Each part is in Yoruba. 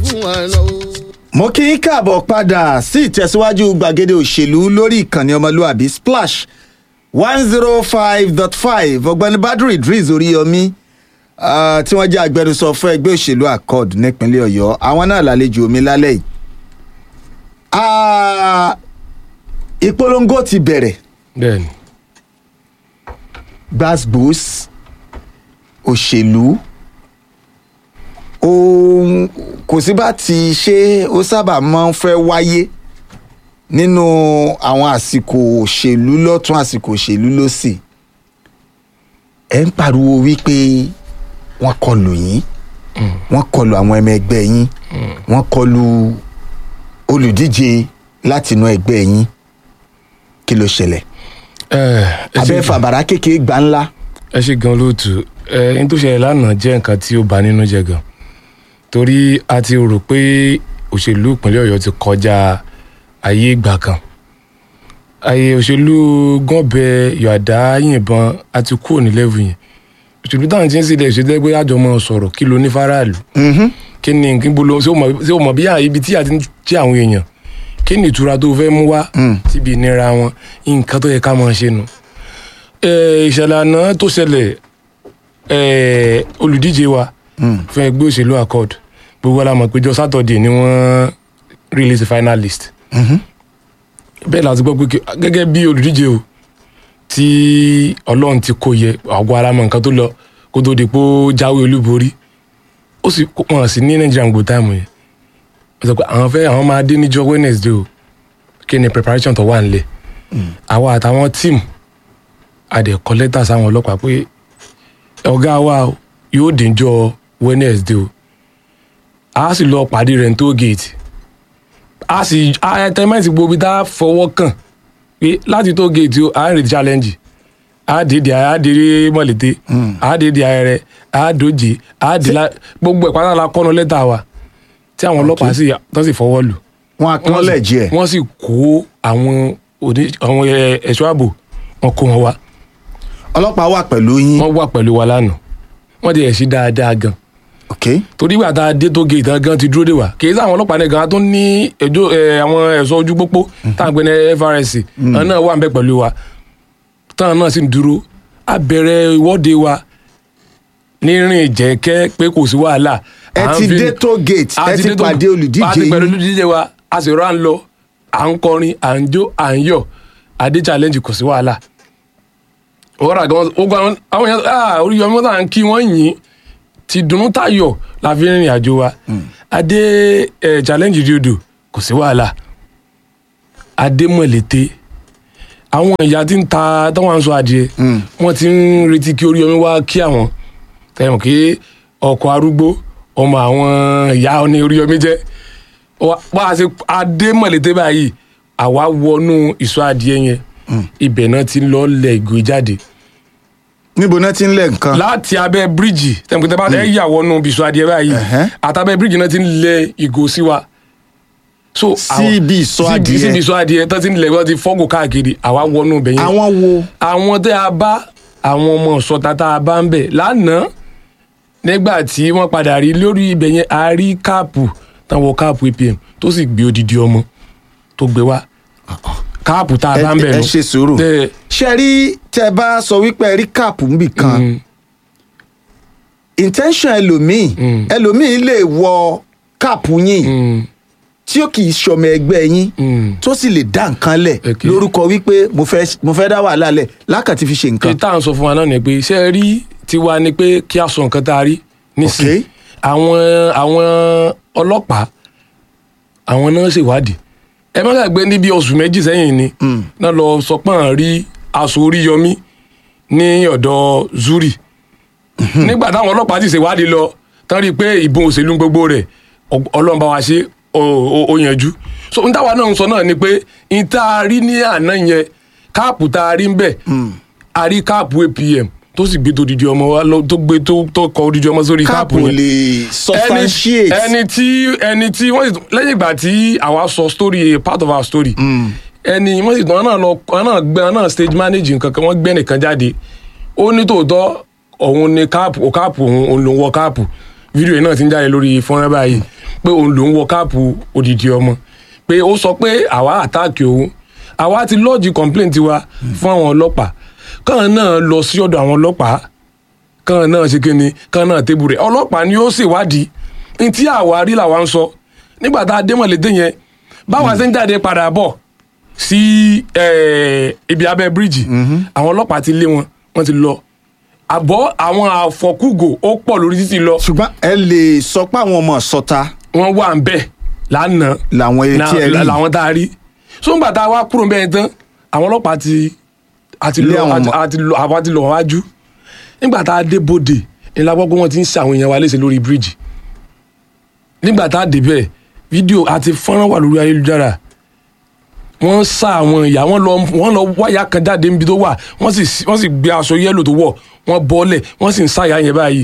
fún àná o. mo kí n káàbọ̀ padà sí ìtẹ̀síwájú gbàgede òṣèlú lórí ìkànnì ọmọlúàbí splash one zero five dot five ọ̀gbẹ́ni badru idris oríyọmí ah, tí wọ́n jẹ́ agbẹnusọ fún ẹgbẹ́ òṣèlú accord nípínlẹ̀ ọ̀yọ́ àwọn náà lálejò mi lálẹ́ yìí. Ah, ìpolongo ti bẹ̀rẹ̀ bẹ́ẹ̀ni gbasgbos òṣèlú ohun kò sí bá ti ṣe ó sábà máa ń fẹ́ wáyé nínú àwọn àsìkò òṣèlú lọ́tún àsìkò òṣèlú lọ́sì ẹ̀ ń pariwo wípé wọ́n kọlù yín wọ́n kọlù àwọn ọmọ ẹgbẹ́ yín wọ́n kọlù olùdíje látinú ẹgbẹ́ yín kí ló ṣẹlẹ̀ ẹ ẹ ṣe abẹ́ fàbàrà kékeré gbà ńlá ẹ ṣe gan lóòtú ẹ n tó ṣẹlẹ̀ lánàá jẹ́ nǹkan tí ó bà nínú jẹ́ gan torí a ti rò pé òṣèlú ìpínlẹ̀ ọ̀yọ́ ti kọjá ayé ìgbà kan ayé òṣèlú gànbẹ yọ̀àdá yìnbọn a ti kúrò ní lẹ́vù yẹn òṣèlú táwọn ti ń sílẹ̀ ìṣèlú ẹgbẹ́ àjọ mọ́ sọ̀rọ̀ kí ló ní faraàlú kí ni kí bolo ṣé o mọ̀ ṣé o mọ̀ bí i ibi tí a ti ń jí àwọn èèyàn kí ni ìtura tó fẹ́ mú wá síbi ìnira wọn nǹkan tó yẹ ká máa ṣe nu Eh, ìṣẹ̀lẹ̀ àná tó ṣẹlẹ̀ eh, olùdíje wa fún ẹgbẹ́ òṣèlú accord gbogbo la mọ̀ pé jọ sátọ̀dẹ̀ ni wọ́n release the final list bẹ́ẹ̀ la ti gbọ́ pé kí- gẹ́gẹ́ bí olùdíje o tí ọlọ́run ti kó yẹ àgọ́ ara mọ̀ nǹkan tó lọ kó tó di pé ó jáwé olúborí ó sì kó- wọn sí ní nàìjíríà gbò táìmù yẹn wọ́n sọ pé àwọn fẹ́ àwọn máa dé níjọ́ wednesday o kí ni preparation tó wà nílẹ̀ àwa àtàwọn tíìmù a dẹ̀ kọ lẹ́tà sáwọn ọlọ́pàá pé ọ̀gá wa o, yóò dénjọ́ wednesday o a sì lọ pàdé rẹ̀ ní toll gate a sì àtẹ̀mẹ́sì gbogbo ibi tá a fọwọ́ kàn pé láti toll gate o à ń retí challenge a dé di a dé mọ̀lété a dé di ayẹrẹ a dòjé a dé la gbogbo ẹ̀ pátá la kọ́nu lẹ́tà wa tí àwọn ọlọ́pàá sì tán sì fọwọ́ lù wọn acknowledge ẹ̀ wọ́n sì kó àwọn òní àwọn ẹ- ẹ̀ṣọ́ ààbò wọn kó wọn wá ọlọ́pàá wà pẹ̀lú yín wọ́n wà pẹ̀lú wa lánàá wọ́n ti ẹ̀ sí dáadáa gan ok torí ìgbà tá a dé tó gé ìtàn gan ti dúró dè wá kì í sá àwọn ọlọ́pàá nìkan a tún ní ẹjọ́ ẹ, àwọn ẹ̀ṣọ́ ojú pópó tá à ń pè ní FRSC àwọn náà wà ń bẹ pẹ̀lú wa táwọn náà sì ń dúró a bẹ̀rẹ̀ ìwọ́de wa ní rìn jẹ́kẹ́ pé kò sí wàhálà ẹ À ń ti fi- dé toll gate a ẹ ti dé tó- pàdé olùdíje a ti pẹ̀lú yín olùdíje wa a sì rán lọ à ń kọrin à ń jó à ń yọ̀ adé challenge kò sí wàhálà òwúrọ̀ àgbọn ó gba àwọn àwọn yẹn ah orí ọmọ tá à ń kí wọ́n yìn ti dùnnú tayọ̀ la fi rìnrìn àjò wa adé eh, challenge diodo kò sí wàhálà adé mọ̀lété àwọn ìyá tí ń ta táwọn à ń sọ adìẹ wọ́n ti ń retí kí orí omi wá kí àwọn tẹ̀wọ̀n kí ọkọ̀ arúgbó ọmọ àwọn ìyá ní orí omi jẹ́ wá wá a ṣe adé mọ̀lété báyìí àwa wọnú ìsọ adìẹ yẹn ibẹ̀ náà ti ń lọ lẹ̀ ìgò jáde níbo náà ti ń lẹ̀ nǹkan láti abẹ́ bíríìjì tẹ̀wọ̀n tẹ́ bá ẹ yà wọnú ìsọ adìẹ báyìí Ẹ̀hẹ́. àtàbẹ́ bíríìjì náà ti ń lẹ̀ ìgò sí wa. so Sí àwọn- ibi ìsọ sí- adìẹ. sí ibi ìsọ adìẹ tó ti ń lẹ̀ wọ́n ti fọ́gò káàkiri àwa wọnú ibẹ̀ yẹn àwọn wo àwọn tẹ́ a bá àwọn ọmọ ọ̀sọ́ta tá a bá ń bẹ̀ lánàá nígbà tí wọ́n padà rí lórí ibẹ̀ yẹn a rí káàpù táwọn káàpù apm tó sì gbé odidi ọmọ tó gbé wá káàpù tá a ẹ bá ń bẹ̀ ẹ nù. ṣe sùúrù Ẹ, ṣe rí tẹ bá sọ wípé ẹ rí káàpù níbì kan mm, intention ẹlòmíì Mm. ẹlòmíì lè wọ káàpù yín mm, tí ó kì í ṣọmọ ẹgbẹ́ yín mm. tó sì lè dá nǹkan lẹ̀ Ok. lórúkọ wípé mo fẹ́ mo fẹ́ dá wàhálà lẹ̀ lákàtí fi ṣe nǹkan èyí tá à ń sọ fún wa náà ni pé ṣé ẹ rí tiwa ni pé kí a sọ nǹkan tá a rí nísìnyí Ok. àwọn àwọn ọlọ́pàá àwọn náà ṣèwádìí ẹ má gbàgbé níbi oṣù méjì sẹ́yìn ni náà lọ sọ pé à ń rí aṣọ oríyọmí ní ọ̀dọ̀ zuri nígbà táwọn ọlọ́pàá ti ṣèwádìí lọ tán rí i pé ìbọn òṣèlú gbogbo rẹ̀ ọ- ọlọ́run bá wa ṣe ó- ó ó yanjú so n táwa náà ń sọ náà ni pé n tá a rí ní àná yẹn káàpù tá a rí ń bẹ̀ a rí káàpù apm tó sì gbé tó didi ọmọ wa lọ tó gbé tó tó kọ odidi ọmọ sórí káàpù káàpù yẹn lè ẹni substantiate ẹni tí ẹni tí wọ́n sì tún- lẹ́yìn ìgbà tí àwa sọ story a part of our story ẹni wọ́n sì tún wọn náà lọ wọn náà gbé wọn náà stage manage nǹkan kan wọ́n gbé nìkan jáde ó ní tòótọ́ òun ni káàpù ó káàpù òun òun ló ń wọ káàpù fídíò yìí náà ti ń jáde lórí fọ́nrán báyìí pé òun lòún wọ káàpù odidi ọmọ pé ó sọ pé àwa àtáàkì òun àwa ti lọ́ọ̀jì complaint wa fún àwọn ọlọ́pàá kàn náà lọ sí ọ̀dọ̀ àwọn ọlọ́pàá kàn náà ṣe kíni kàn náà tébù rẹ̀ ọlọ́pàá ni ó ṣèwádìí ní tí àwa rí làwa ń sọ nígbà tá a dé mọ̀lété yẹn báwa ṣe ń jáde padà bọ̀ sí eh, ibi abẹ́ bíríìjì àwọn ọlọ́pàá ti lé wọn wọ́n ti lọ àbọ̀ àwọn àfọkúgò ó pọ̀ lórí títì lọ ṣùgbọ́n ẹ lè sọ pé àwọn ọmọ sọta wọ́n wà ń bẹ̀ lánàá làwọn etí ẹ na- rí làwọn tá a rí so ńgbà tá a wá kúrò bẹ́ẹ̀ tán àwọn ọlọ́pàá ti àti Lé lọ àwọn àti- ọmọ- àti lọ àwa ti lọ wájú nígbà tá a dé bòde ńlá gbọ́ pé wọ́n ti ń ṣe àwọn èèyàn wa léṣe lórí bíríìjì nígbà tá a dé bẹ́ẹ̀ fídíò àti fọ́nrán wà lórí ayélujára wọ́n sá àwọn ìyá wọ́n lọ wọ́n lọ wáyà kan jáde níbi tó wà wọ́n sì wọ́n sì gbé aṣọ yẹ́lò tó wọ̀ wọ́n bọ́lẹ̀ wọ́n sì ń sá ìyá yẹn báyìí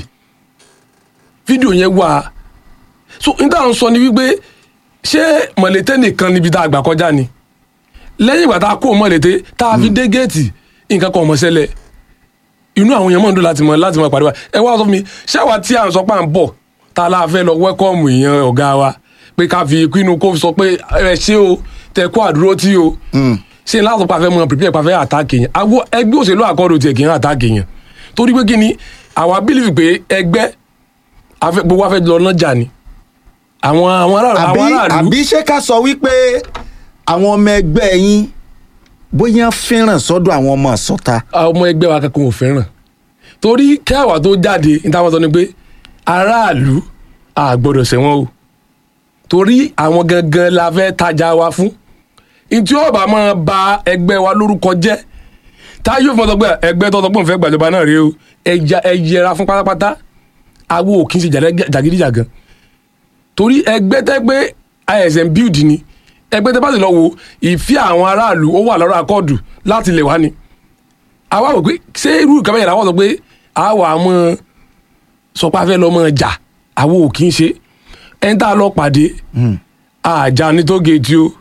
fídíò yẹn wà so n táwọn sọ ni wípé ṣé mọ̀lẹ́tẹ́ nìkan níbi tá a gbà kọjá ni lẹ́yìn ìgbà tá a kó mọ̀lẹ́tẹ́ tá a fi dé géètì nǹkan kan ò mọ̀ ṣẹlẹ̀ inú àwọn èèyàn mọ̀ ń dùn láti mọ̀ láti mọ̀ pàdé wa ẹ wá sọ fún mi ṣé àwa tí à ń sọ pé à ń bọ̀ tá a láà fẹ́ lọ wẹ́kọ̀mù èèyàn ọ̀gá wa pé ká fi kínú kó sọ pé ẹ ṣé o tẹ kó àdúró tí o ṣé láti pàfẹ́ mọ̀ prepare pàfẹ́ àtàkì yẹn àgbo ẹgbẹ́ òṣèlú àkọ́dọ̀ tiẹ̀ kì í àtàkì yẹn torí pé kí ni àwa bílífì pé ẹgbẹ́ afẹ́- gbogbo wa fẹ́ lọ nájà ni àwọn àwọn aráàlú àbí àwọn aráàlú àbí ṣé ká sọ wípé àwọn ọmọ ẹgbẹ́ yín bóyá fẹ́ràn sọ́dọ̀ àwọn ọmọ sọta àwọn ọmọ ẹgbẹ́ wa kankan ò fẹ́ràn torí kẹwàá tó jáde ní táwọn sọ ni pé aráàlú a gbọ́dọ̀ ṣẹ̀wọ̀n o torí àwọn gangan la fẹ́ tajà wa fún ntí ọba máa ba ẹgbẹ́ wa lórúkọ jẹ́ táyọ̀ fún ọtọ pé ẹgbẹ́ tó tọpọ̀ fẹ́ gbàjọba náà rèé o ẹja ẹ yẹra fún pátápátá awo ò kí n ṣe jàdẹ- jàgídíjàgan torí ẹgbẹ́ tẹ́ pé ism build ni ẹgbẹ́ tẹ́ bá sì lọ wo ìfẹ́ àwọn aráàlú ó wà lọ́rọ̀ akọ́ọ̀dù láti lè wá ni àwa wò pé ṣé irú ìkàwé yẹn làwọn sọ pé àwa mọ sọ pé a fẹ́ lọ mọ jà àwọn ò kí ń ṣe ẹni tá a lọ pàdé àjà ní tó géètì o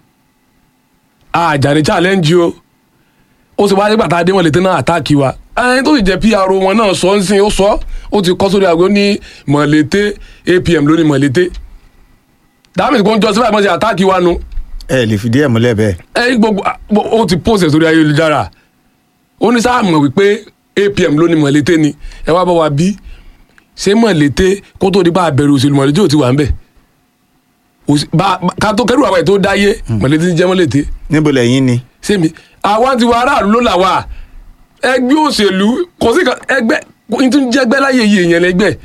àjà ní challenge o ó sì wá nígbà tá a dé wọn lè tẹ́ náà àtáàkì wa ẹni tó sì jẹ́ PRO wọn náà sọ ń sìn ó sọ ó ti kọ́ sórí aago ní mọ̀lété APM lórí mọ̀lété dáhùn kò ń jọ síbáà mọ̀ sí àtáàkì wa nu ẹ lè fìdí ẹ̀ múlẹ̀ bẹ́ẹ̀. ẹ gbogbo ó ti post ẹ̀ sórí ayélujára ó ní sáà mọ̀ wípé apm ló ní mọ̀lété ni ẹ wá bá wa bí ṣé mọ̀lété kó tó di bá a bẹ̀rù òṣèlú mọ̀lété ò ti wà ń bẹ̀ Òṣì- bá- bá- ká tó kẹ́rù àwọn ẹ̀ tó dáyé mọ̀lété ti jẹ́ mọ̀lété níbo lẹ́yìn ni. sẹ́mi àwa ti wà aráàlú ló là wà ẹgbẹ́ òṣèlú kò sí kan ẹgbẹ́ n tún jẹ́gbẹ́ láyé yìí èèyàn lẹ́gbẹ́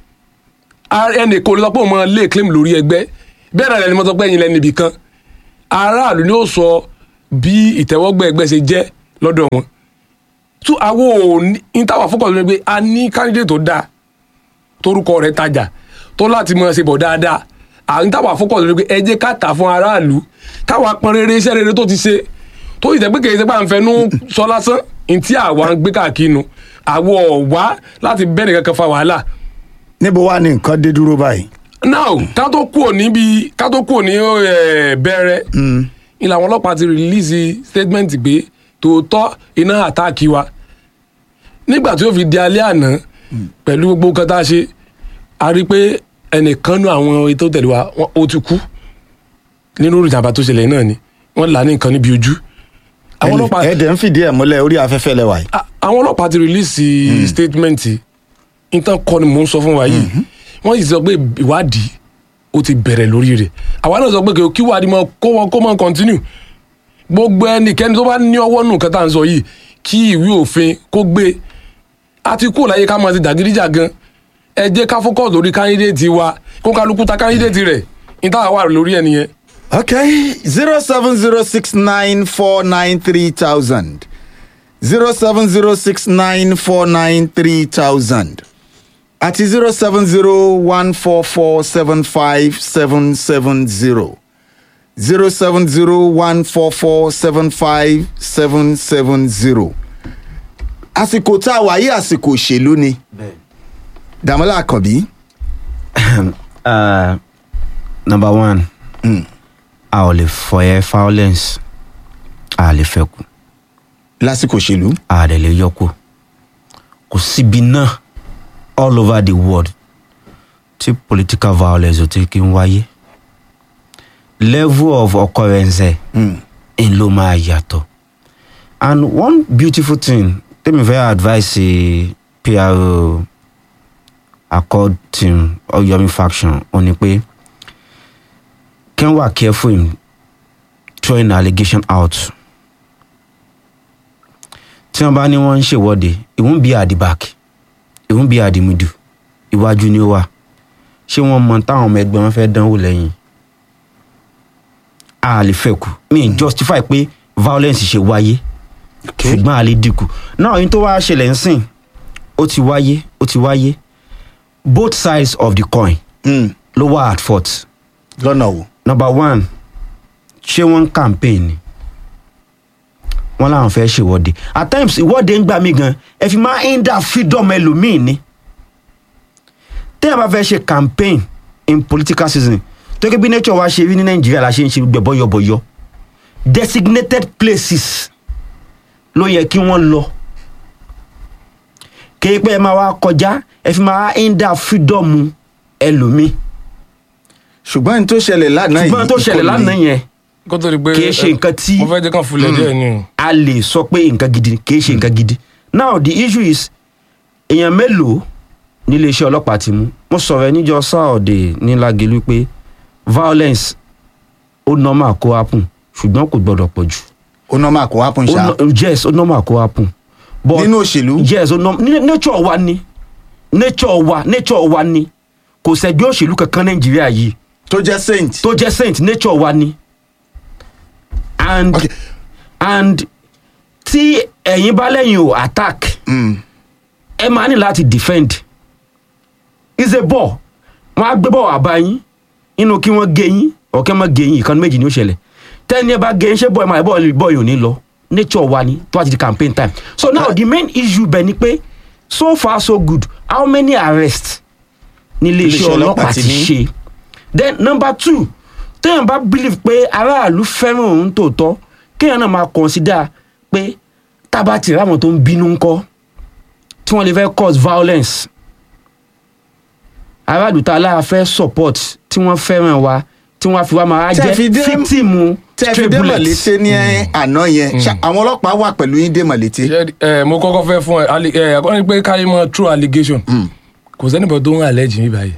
Ar- ẹnì kò lè sọ pé òun máa lé claim lórí ẹgbẹ́ bẹ́ẹ̀ náà lẹni mo sọ pé ẹ̀yin lẹ́nu ibì kan aráàlú ni ó sọ bí ìtẹ́wọ́gbẹ́ ẹgbẹ́ ṣe jẹ́ lọ́dọ̀ wọn tún àwọn ò ní ní táwọn fọkàn lórí pé a ní candidate tó dáa torúkọ rẹ̀ tajà tó láti mọ̀ ṣe bọ̀ dáadáa à ń táwọn fọkàn lórí pé ẹ jẹ́ ká tà fún aráàlú káwa pọn rere iṣẹ́ rere tó ti ṣe tó yìí tẹ́ pé kèé ṣe pé à ń fẹnu sọ lásán ní tí àwa ń gbé káàkiri nu àwọ̀ ọ̀wá láti bẹ́ẹ̀ nìkan kan fa wàhálà níbo wá ní nǹkan dé dúró báyìí. now ká tó kúrò níbi ká tó kúrò ní eh, bẹ̀rẹ̀ ni làwọn ọlọ́pàá ti rìlíìsì statement pé tòótọ́ iná àtáàkì wa nígbà tí ó fi di alẹ́ àná pẹ̀lú gbogbo nǹkan tá a ṣe a rí i pé ẹnìkan nú àwọn ètò tẹ̀lé wa wọ́n- ó ti kú nínú ìjàmbá tó ṣẹlẹ̀ náà ni wọ́n là á ní nǹkan níbi ojú àwọn ọlọ́pàá ẹ dẹ̀ ń fìdí ẹ̀ múlẹ̀ orí afẹ́fẹ́ lẹ́wà yìí. a- àwọn ọlọ́pàá ti rìlíìsì statement nǹkan kọ́ ni mò ń sọ fún wa yìí wọ́n sì sọ pé ìwádìí ó ti bẹ̀rẹ̀ lórí rẹ̀ àwa náà sọ pé kí ìwádìí máa kó wọn kó máa continue gbogbo ẹnikẹ́ni tó bá ní ọwọ́ nù nǹkan tá à ń sọ yìí kí ìwé òfin kó gbé a ti kúrò láyé ká máa ti dàgídíjà gan ẹ jẹ́ ká focus lórí candidate wa kó kálukú ta candidate rẹ̀ níta wà lórí ẹ̀ nìyẹn. okay zero seven zero six nine four nine three thousand zero seven zero six nine four nine three thousand àti zero seven zero one four four seven five seven seven zero zero seven zero one four four seven five seven seven zero àsìkò tá a wà yí àsìkò òṣèlú ni Dàmọ́lá Àkànbí Uh, number one a ò lè fọyẹ violence a lè fẹ́ kù lásìkò òṣèlú a lè lè yọ kù kò síbi náà all over the world tí political violence ò ti kí ń wáyé level of occurrence Mm. ẹ̀ ló máa yàtọ̀ and one beautiful thing tèmi fẹ́ advice a pro accord team or yomi faction ó ní pé kí wọ́n wà careful in throwing allegation out tí wọ́n bá ní wọ́n ń ṣèwọ́de it won't be at the back it won't be at the middle iwájú ni ó wà ṣé wọ́n mọ táwọn ọmọ ẹgbẹ́ wọn fẹ́ dánwò lẹ́yìn a lè fẹ́ kù mi mm. justify pé violence ṣe wáyé ṣùgbọ́n a lè dínkù náà yín tó wá ṣẹlẹ̀ ń sìn ó ti wáyé ó ti wáyé both sides of the coin Mm. ló wà at fault lọ́nà wo. number one ṣé wọ́n ń campaign ni wọ́n láwọn fẹ́ ṣèwọ́de at times ìwọ́de ń gbà mí gan ẹ fi máa ń dá freedom ẹlòmíì ni téèyàn bá fẹ́ ṣe campaign in political season tó ké bí nature wa ṣe rí ní nàìjíríà la ṣe ń ṣe gbẹ bọ́yọ̀bọ̀yọ̀ designated places ló yẹ kí wọ́n lọ kéé pé ẹ máa wá kọjá ẹ fi máa ń dá freedom ẹlòmíì ṣùgbọ́n ní tó ṣẹlẹ̀ lánàá yìí ṣùgbọ́n tó ṣẹlẹ̀ ìkọlù lánàá yìí, yẹn kó tó di pé kì í ṣe nǹkan tí mo fẹ́ jẹ́ kàn fúnlẹ̀ díẹ̀ ni o. a lè sọ pé nǹkan gidi ni, kì í ṣe nǹkan gidi now the issue is èèyàn mélòó nílé iṣẹ́ ọlọ́pàá ti mú mo sọ̀rọ̀ ẹ níjọ sáọ̀dẹ̀ ní Lágelú pé violence ó normal kó happen ṣùgbọ́n kò gbọ́dọ̀ pọ̀ jù ó nọ́mà kó happen Ó ṣá no- yes ó normal kó happen but nínú òṣèlú yes ó normal ní- nature wa ni nature wa nature wa ni kò sẹ́gbẹ́ òṣèlú kankan Nàìjíríà yìí tó jẹ́ saint. tó jẹ́ saint nature wa ni and Okay. and tí ẹ̀yin bá lẹ́yìn o attack Mm. ẹ máa ní láti defend is a ball wọn á gbé bọ̀ wá bá yín inú kí wọ́n gé yín ọ̀kẹ́ mọ́ gé yín ìkan méjì ní ó ṣẹlẹ̀ tẹ́ni ẹ bá gé yín ṣé bọ́ọ̀ ẹ máa bọ́ọ̀ bọ́ọ̀ yóò ní lọ nature wa ni tó bá ti di campaign time so now the main issue bẹ̀ ni pé so far so good how many arrests ní iléeṣẹ́ Iléeṣẹ́ ọlọ́pàá ọlọ́pàá ti ti ní. ṣe then number two téèyàn bá believe pé aráàlú fẹ́ràn òun tòótọ́ kéèyàn náà máa consider pé tábà tì ráwọn tó ń bínú ńkọ́ tí wọ́n lè fẹ́ cause violence aráàlú tá a lára fẹ́ support tí wọ́n fẹ́ràn wa tí wọ́n á fi wá máa Tẹ́ fi jẹ́ dé- fíktìmù tẹ́ fi stray dé bullets. mọ̀lété ní àná yẹn ṣá àwọn ọlọ́pàá wà pẹ̀lú yín dé mọ̀lété. Ṣé, ẹ mo kọ́kọ́ fẹ́ fún ẹ ali- ẹ àkọ́ni pé káyé mọ true allegation kò sẹ́nìbọ̀ tó ń allege mi báyìí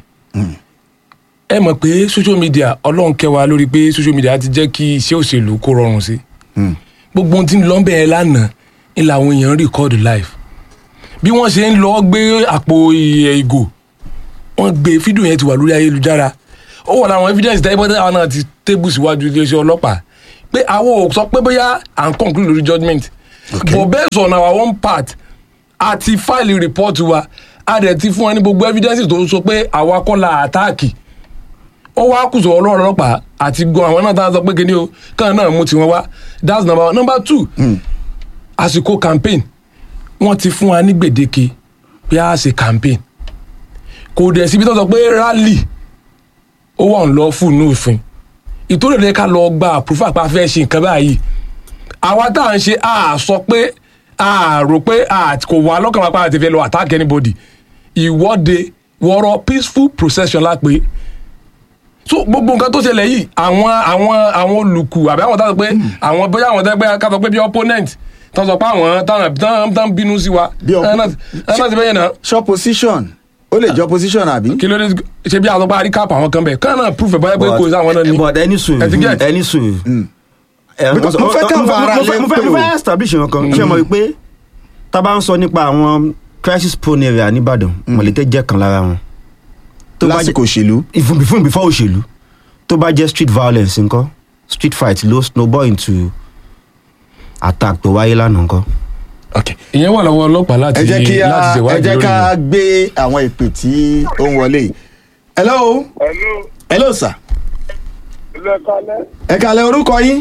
ẹ mọ̀ pé social media ọlọ́run kẹwàá lórí pé social media ti jẹ́ kí iṣẹ́ òṣèlú kó rọrùn sí gbogbo ohun tí ń lọ bẹ́ẹ̀ lánàá ń làwọn èèyàn record live bí wọ́n ṣe ń lọ gbé àpò ì- ìgò wọ́n gbé fídíò yẹn ti wà lórí ayélujára ó wà láwọn evidence tẹ́ bọ́tẹ́ àwọn náà ti tébù síwájú iléeṣẹ́ ọlọ́pàá pé àwọn ò sọ pé bóyá à ń conclude lórí judgement but based on our own part a ti file report wa a dẹ̀ ti fún wa ní gbogbo evidence tó sọ pé àwa kọ́ la àtáàkì ó wá kùsọ̀ ọlọ́run ọlọ́pàá àti gan àwọn náà tá a sọ pé kíni o káwọn náà mú tiwọn wá that's number one number two àsìkò campaign wọ́n ti fún wa ní gbèdéke pé a ṣe campaign kò dẹ̀ síbi tó sọ pé rally ó wà ń lọ fún inú òfin ìtòlè rẹ ká lọ gba àpòfà pa fẹ́ ṣe nǹkan báyìí àwa tá à ń ṣe a sọ pé a rò pé a kò wá lọ́kàn wa pa àti fẹ́ lọ attack anybody ìwọ́de wọ́rọ́ peaceful procession lápè so gbogbo nǹkan tó ṣẹlẹ̀ yìí àwọn àwọn àwọn olùkù àbí àwọn táwọn pé àwọn bóyá àwọn tẹ́gbẹ́ ká sọ pé bí opponent tó sọ pé àwọn táwọn táwọn táwọn bínú sí wa Bí oppo- ẹ náà ẹ náà ti bẹ́yẹn náà ṣọ́ position ó lè jọ position àbí. kí ló dé ṣe bí àtọ́pá àríkàpù àwọn kan bẹ̀ kán náà proof ẹ̀ báyẹ̀ pé kò sí àwọn náà ní. but ẹni sùn Ẹ ti get? ẹni sùn. ẹ, Mo- mo- mo fẹ́ ká mo- fa ara mo fẹ́- lé mo fẹ́ pé mo o. fẹ́ establish nǹkan ṣé mo rí pé tá a bá ń sọ nípa àwọn crisis prone area nìbàdàn mọ̀lẹ́tẹ̀ jẹ́ kan lára wọn. Tó bá jẹ́- lásìkò òṣèlú. even before before òṣèlú tó bá jẹ́ street violence nǹkan street fight ló snowball into attack tó wáyé lánàá nǹkan. ìyẹn wà lọ́wọ́ ọlọ́pàá láti ẹ jẹ́ kí a láti ẹ ṣèwádìí jẹ́ lórí ká rẹ̀. gbé àwọn ìpè tí ó ń wọlé yìí. hello Hello, hello sir ilé kalẹ́, ẹ kàlẹ́ orúkọ yín.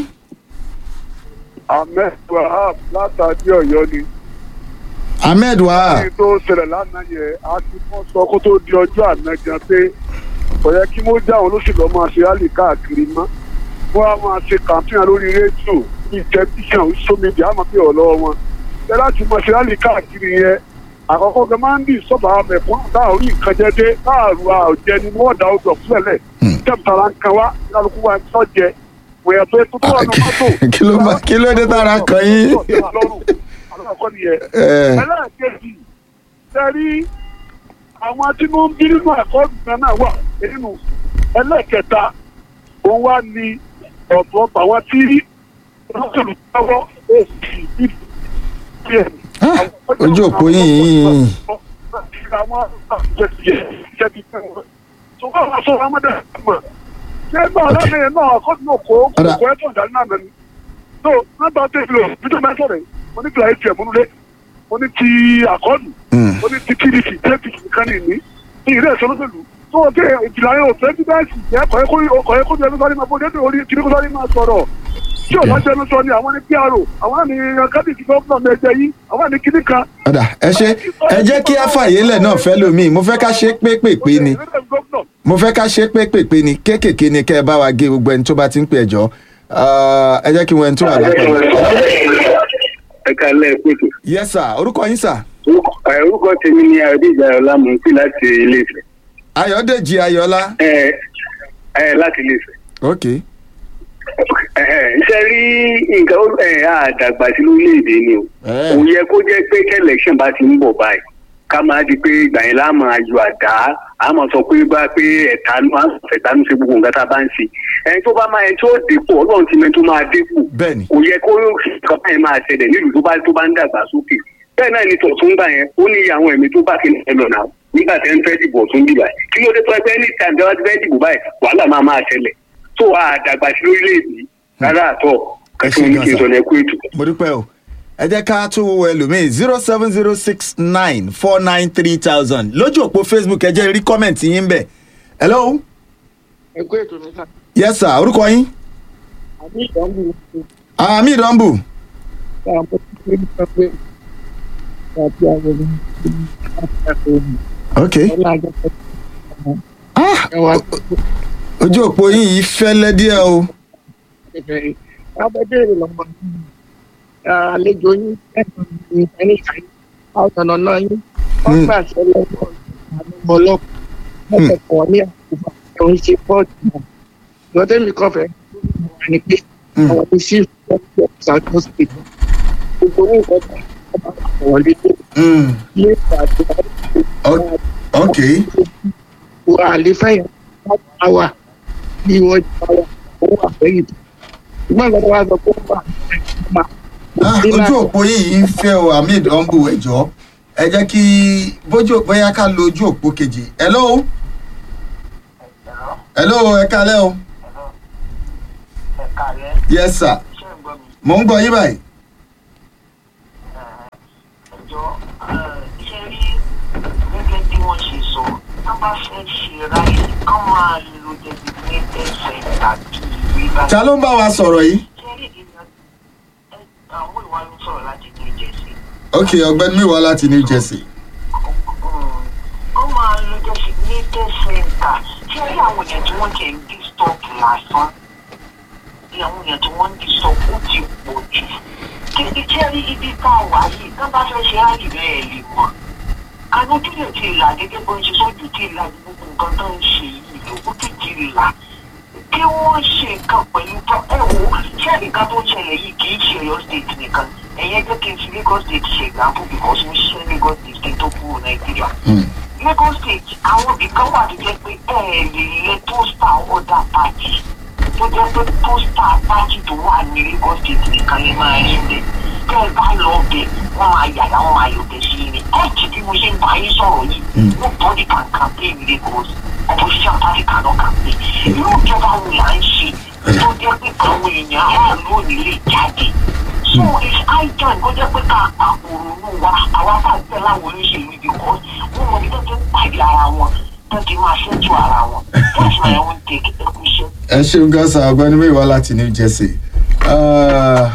Ahmed Wahab látàdí Ọ̀yọ́ ni. ahmed wahab Kí tó ṣẹlẹ̀ lánàá yẹn, a ti mọ́ sọ kó tó di ọjọ́ àná gan pé kò yẹ kí wọ́n já àwọn olóṣèlú ọmọ àṣẹ rálì káàkiri mọ́. Wọ́n á máa ṣe kàmpíàn lórí rédíò, bíi tẹlifíṣàn, sómìdì, àmọ́ bí ọ̀lọ́ wọn. Ṣé láti máa ṣe rálì káàkiri yẹn? Àkọ́kọ́ gan máa ń dì sọ́bà mẹ̀kún táà orí nǹkan jẹ́ dé, táàrù àjẹni wọ́n dá ọdọ̀ fúlẹ̀lẹ̀. tẹ̀mítàrà kan wá kálukú wa tó jẹ wẹ̀yẹ̀ tó tó tó wà ní mọ́tò. Kí ló bá- kí ló dé tára kan yín? àlọ́ àkọ́ nìyẹn ẹ ẹlẹ́ẹ̀kejì sẹ́rí àwọn tí wọ́n ń bí nínú ẹ̀kọ́ ìgbà náà wà nínú ẹlẹ́ẹ̀kẹta òun wá ní ọ̀dọ́ àwọn tí wọ́n tẹ̀lé lọ́wọ́ èsì ìdíje. Ah, ojú òpó yín yìí. àwọn àjẹsíyẹ jẹbi fún wọn. tó bá wà sọ̀rọ̀ ọmọdé mọ̀ ṣé gbọ́ ọlọ́dẹ yẹn náà ọkọ̀ náà kó Ọ̀dà. kó ẹ̀tọ́ ìdáná náà mẹ́nu. tó nígbà tó ìlú ìjọba mẹ́sọ̀rọ̀ yìí mo ní fìlà ẹ̀jẹ̀ múnulé mo ní ti àkọ́ọ̀nù Mm. mo ní ti pdp apc nìkan ní ìní ní ìrẹ́ ìṣọ́lọ́sẹ̀lú tó o tẹ ìjìlá yẹn ò fẹ́ bíbẹ́ẹ̀sì jẹ́ kọ̀yẹ́ kó jẹ́ lọ́sọ́rí máa bó dédé orí kiri kó sọ́rí máa sọ̀rọ̀ tí ò bá jẹ́ lọ́sọ́ ni àwọn ní pro àwọn ní kábíyèsí gọ́ọ̀nà mẹ́jẹ yìí àwọn ní kíní kan. ọ̀dà ẹ ṣe ẹ jẹ́ kí àfàyélẹ̀ náà fẹ́ lómi mo fẹ́ ká ṣe pépèpé ni mo fẹ́ ká ṣe pépèpé ni kéékèèké ni kẹ́ ẹ bá wa gé gbogbo ẹni tó bá ti ń pè ẹjọ́ ẹ jẹ́ kí wọ́n ẹni tó wà lápá. ẹ kalẹ pẹtù yes sir orúkọ yín sir orúkọ tèmi ni adéjà ọlámùsí láti iléèfẹ ayọ̀dèjì ayọ̀lá ẹ ẹ láti iléèfẹ ok ṣe rí nǹkan ó- ẹ àdàgbà sí lórílẹèdè ni o Eh. kò yẹ kó jẹ pé kẹlẹkṣọn bá ti ń bọ báyìí ká máa di pé ìgbà yẹn láà máa yọ àdá a máa sọ pé bá pé ẹ̀tanú á fẹ̀tanú ṣe gbogbo nǹkan tá a bá ń ṣe ẹni tó bá máa ẹni tó dépò ọlọ́run ti mẹ́ni tó máa dépò bẹ́ẹ̀ ni kò yẹ kó nǹkan báyìí máa ṣẹlẹ̀ nílùú tó bá tó bá ń dàgbà sókè bẹ́ẹ̀ náà ni tọ̀tún gbà yẹn ó ní àwọn ẹ̀mí tó bá kí ẹ lọ náà nígbà tẹ́ ń fẹ́ dìbò ọ̀tún dìbà yìí kí ló dé tó ẹgbẹ́ ní tàbí wá ti fẹ́ dìbò báyìí wàhálà máa máa ṣẹlẹ̀ tó a dàgbà sí lórílẹ̀‐èdè rárá àtọ̀ kẹsàn án ní kí n sọ ní ẹkú ètò. mo dúpẹ́ o ẹ jẹ́ ká tún wo ẹlòmíì zero seven zero six nine four nine three thousand lójú òpó facebook ẹ jẹ́ rí kọ́mẹ̀ntì yín bẹ̀ hello ẹ kó ètò mi sá yes sir orúkọ yín àbí ìdánwò àmì ìdánbù àwọn tó ń gbé pé àti àwọn ènìyàn àti àwọn ènìyàn ok ọlọ́jọ́ pẹ̀lú ah ẹwà ojú òpó yín yìí fẹ́lẹ́ díẹ̀ o kẹfẹ́ abẹ́bẹ̀rẹ̀ lọ́mọ àlejò yín ẹ̀sùn ní ẹni ìfẹ́ àwọn ọ̀nà yín wọ́n gbà sẹ́lẹ̀ náà àwọn ọlọ́pàá wọ́n kẹ̀kọ́ ní àkùbà tó ń ṣe pọ́ọ̀tù náà ìgbọ́dọ̀ mi kọ́ fẹ́ wà ní pé Mm. àwọn ní sí ìfẹ́ south state gbogbo ní nǹkan tó ń bá wọlé tó Mm, ilé ìgbàdúrà o- ok wà àlefẹ́ yẹn wọ́n wà bí wọ́n ti wà ó wà fẹ́yìn tó ṣùgbọ́n ìgbàdúrà wa sọ pé ó wà máa ah ojú òpó yín yìí ń fẹ́ o àmì ìdánbù ẹ̀jọ́ ẹ jẹ́ kí bójú bóyá ká lo ojú òpó kejì hello hello ẹ kálẹ́ o yes sir mo ń gbọ́ yín báyìí ẹjọ́ ṣe rí gẹ́gẹ́ bí wọ́n ṣe sọ tá bá fẹ́ ṣe ráyè kán máa lo designated center bí ìwé bá ta ló ń bá wa sọ̀rọ̀ yìí ṣe rí ìdílé àwọn ìwà ló sọ̀rọ̀ láti ní ìjẹsí ok ọ̀gbẹ́ni mi wá láti new jersey kán máa lo designated center ṣe rí àwọn èèyàn tí wọ́n jẹ́ ń dí stop lásán ní àwọn èèyàn tí wọ́n ń dí stop ó ti pọ̀ jù kí ṣe rí ibi tá a wà yìí tán bá fẹ́ ṣe ráyè bẹ́ẹ̀ lè mọ̀ àwọn ojúlé ti là gẹ́gẹ́ bó ń ṣe sójú ti là ní gbogbo nǹkan tó ń ṣe yìí lókù tó ti là kí wọ́n ṣe nǹkan pẹ̀lú tó ẹ wo ṣé nǹkan tó ń ṣẹlẹ̀ yìí kì í ṣe Ọ̀yọ́ state nìkan ẹ̀yẹ́ jẹ́ kí n fi Lagos state ṣe example because mo ṣiṣẹ́ Lagos state kí n tó kúrò Nàìjíríà Lagos state àwọn ibìkan wà tó jẹ́ pé ẹ lè lẹ pósítà ọ̀dà pàtì tó jẹ́ pé pósítà pàtì tó wà ní Lagos state nìkan lè máa rí bẹ́ẹ̀ tẹ́ ẹ bá lọ bẹ̀ wọ́n máa yàrá wọ́n máa yọ̀bẹ̀ sí i ni ẹ̀jì bí mo ṣe ń bá yín sọ̀rọ̀ yìí wọ́n bọ́dì kan campaign Lagos opposition party cannot campaign irú ìjọba wo là ń ṣe tó jẹ́ pé àwọn èèyàn aráàlú ò ní lè jáde so it's high time kó jẹ́ pé ká àpòrònú wa àwa bá tẹ̀ láwọn olóṣèlú ibi kan wọ́n mọ ibi tó ti ń pàdé ara wọn tó ti máa ṣẹ́jú ara wọn that's my own take ẹkú iṣẹ́. ẹ ṣeun gan sa ọ̀gbẹ́ni mi wá láti new jersey Uh,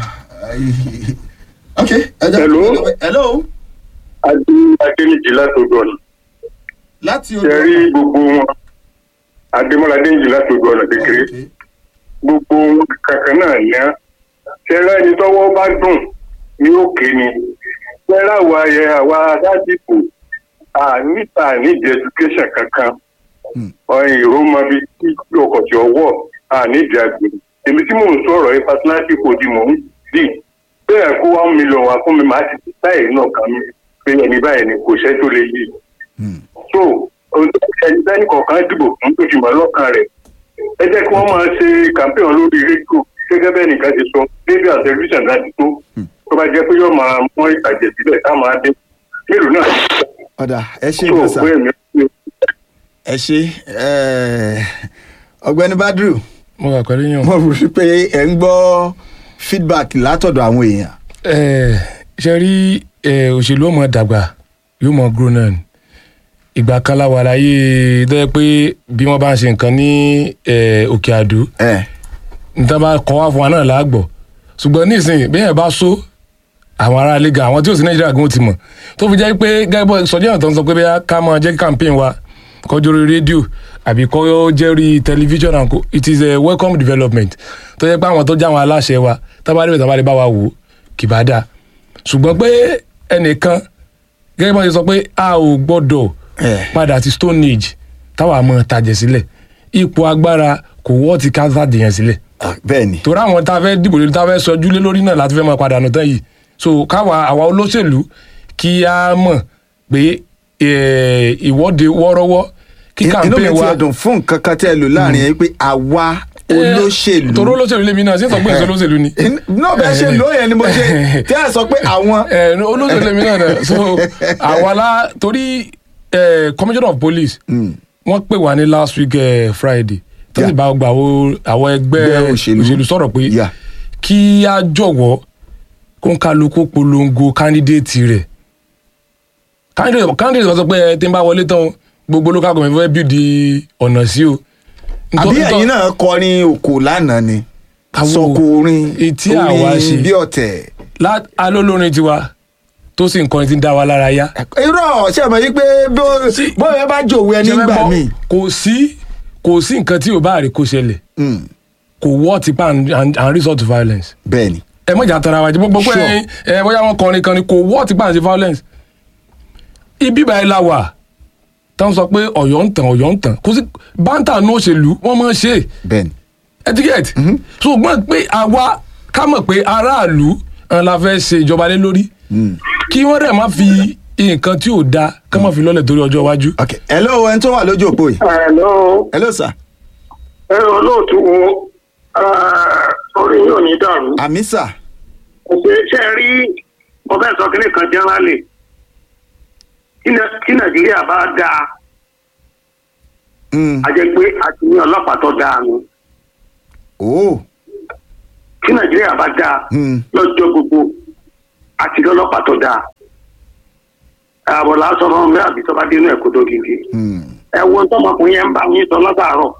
ok ẹ jẹ́ Hello? hello adé adéníjì látòdò ọ̀nà láti ṣe rí ọ̀dọ̀ gbogbo wọn adémọlá adéníjì látòdò ọ̀nà kékeré Ok. gbogbo wọn kankan náà ní á ṣẹlá ẹni tọ́wọ́ bá dùn ní òkè ni ṣẹlá àwa ayẹ àwa aládìbò níta nídìí education kankan ọ̀hìn ìró máa bí tí ọkọ̀ tí ọwọ́ àníìdí àgbèrè èmi tí mò ń sọ̀rọ̀ yìí personality kò di mò ń dì bẹ́ẹ̀ kó one million wá fún mi màá ti ti báyìí náà kàn mí pé ẹni báyìí ni kò ṣẹ́ tó lè yí so ohun tó ṣe ẹni bẹ́ẹ̀ kọ̀ọ̀kan dìbò fún tó fi mọ́ lọ́kàn rẹ̀ ẹ jẹ́ kí wọ́n máa ṣe campaign lórí rédíò gẹ́gẹ́ bẹ́ẹ̀ nìkan ti sọ rédíò àti tẹlifíṣàn láti tó tó bá jẹ́ pé yóò máa mọ ìtàjẹ̀ sílẹ̀ tá máa dé mélòó náà ọ̀dà ẹ ṣe tó ìgbọ̀nsà pé èmi ẹ ṣe eh, ọ̀gbẹ́ni badru mo wà pẹ̀lú yàn. mo rò sí pé ẹ ń gbọ́ feedback látọ̀dọ̀ àwọn èèyàn Eh, ṣe rí eh, òṣèlú ọmọ dàgbà yóò mọ grow náà ni ìgbà kan la wà láyé tó yẹ pé bí wọ́n bá ń ṣe nǹkan ní eh, òkè àdó ẹ níta bá kọ́ wá fún wa náà láàgbọ̀ ṣùgbọ́n nísìnyí bí yẹn bá so àwọn ará ilé gan àwọn tí ò sí nàìjíríà gan ó ti mọ̀ tó fi jẹ́ pé gẹ́gẹ́ bọ́ sọjí náà tó ń sọ pé bóyá ká máa jẹ́ kí campaign wa kọjú orí rédíò àbí kọ́ jẹ́ orí tẹlifíṣọ̀n àǹkó it is a welcome development tó yẹ pé àwọn tó jẹ́ àwọn aláṣẹ wa tábàdé bẹ̀rẹ̀ tábàdé bá wa wò ó kì bá dáa ṣùgbọ́n pé ẹnìkan gẹ́gẹ́ bá ṣe sọ pé a ò gbọ́dọ̀ Eh. padà sí stone age táwa mọ̀ tajẹ̀ sílẹ̀ ipò agbára kò wọ́ ti ká sàdéyàn sílẹ̀ ah, bẹ́ẹ̀ ni torí àwọn tá a fẹ́ dìbò lórí tá a fẹ́ sọjú lé lórí náà láti fẹ́ máa padà nù tán yìí so káwa àwa olóṣèlú kí a mọ̀ pé eh, ìwọ́de wọ́ọ́rọ́wọ́ kí inú mi campaign ti wa ẹ̀dùn fún nǹkan kan tẹ́ ẹ lò láàrin yẹn pé àwa olóṣèlú torí olóṣèlú lèmi náà sí sọ pé èso olóṣèlú ni náà bẹ́ẹ̀ ṣe ló yẹn ni mo ṣe tẹ́ ẹ sọ pé àwọn Eh, olóṣèlú lèmi náà náà so àwa la torí eh, commissioner of police wọ́n pè wá ní last week eh, friday tó sì Yeah. bá gba àwọn àwọn ẹgbẹ́ Ẹgbẹ́ òṣèlú. òṣèlú sọ̀rọ̀ pé Yeah. kí a jọ̀wọ́ kó ń kálukú polongo candidate rẹ̀ candidate candidate kan sọ pé ẹ tí ń bá wọlé tán o, gbogbo local government fẹ́ build ọ̀nà sí o. àbí Ntọ́- ntọ́- ẹ̀yin náà kọrin òkò lánàá ni Àwo- sọkò orin Etí àwa ṣe. orin bí ọ̀tẹ̀ lá- alólórin tiwa tó sì ń kọrin tí ń dá wa lára yá. irọ́ ṣe mọ̀ yí pé bó- Sí. bóyá bá jòwó ẹni Ṣé fẹ́ gbà gbọ́? mí. kò sí kò sí nǹkan tí ò bá rí kó ṣẹlẹ̀ kò wọ́ tipa and and- and resort to violence. bẹ́ẹ̀ ni ẹ mọ̀jà tara wa jẹ́ gbogbo pé Sure. ẹ bóyá wọn kọrin kan ni kò wọ́ tipa and violence. ibi báyìí la wà táwọn sọ pé ọ̀yọ́ ń tàn ọ̀yọ́ ń tàn kò sí báńtà ní òṣèlú wọ́n máa ń ṣe é bẹ́ẹ̀ ni etiquette ṣùgbọ́n pé àwa ká mọ̀ pé aráàlú ń la fẹ́ ṣe ìjọba lé lórí kí wọ́n dẹ̀ má fi nǹkan tí ò da ká má fi lọ́lẹ̀ torí ọjọ́ iwájú. ok hello ẹni tó wà lójú òpó yìí Hello, hello sir ẹ olóòtú wo orí yóò ní dàrú. àmì sir ṣe ṣe rí mo fẹ́ sọ kíní kan jẹ́nrálì tí nàìjíríà bá dáa Mm. a jẹ́ pé a ti ní ọlọ́pàá tó dáa ni oh tí nàìjíríà bá dáa Mm. lọ́jọ́ gbogbo a ti ní ọlọ́pàá tó dáa ààbọ̀ lásán fún mi àbí tó bá dénú ẹ̀kọ́ tó gidi Mm. ẹ wo tọmọkùnrin yẹn ń bá yín sọ látàárọ̀